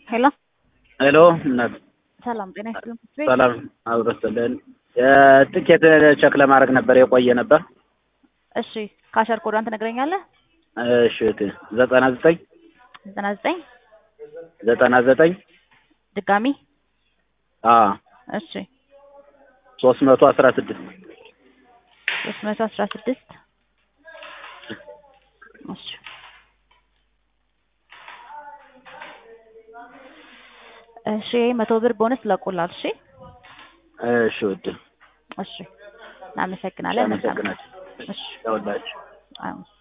ሄሎ ሄሎ እናት ሰላም ጤና ይስጥልን። ሰላም አብረስልን ትኬት ቸክ ለማድረግ ነበር የቆየ ነበር። እሺ ካሸር ኮዷን ትነግረኛለህ? እሺ እህቴ ዘጠና ዘጠኝ ዘጠና ዘጠኝ ዘጠና ዘጠኝ ድጋሚ አ እሺ ሶስት መቶ አስራ ስድስት ሶስት መቶ አስራ ስድስት እሺ እሺ መቶ ብር ቦነስ ለቁላል። እሺ እሺ ውድ እሺ እናመሰግናለን። አመሰግናለሁ። እሺ ያውላችሁ አዎ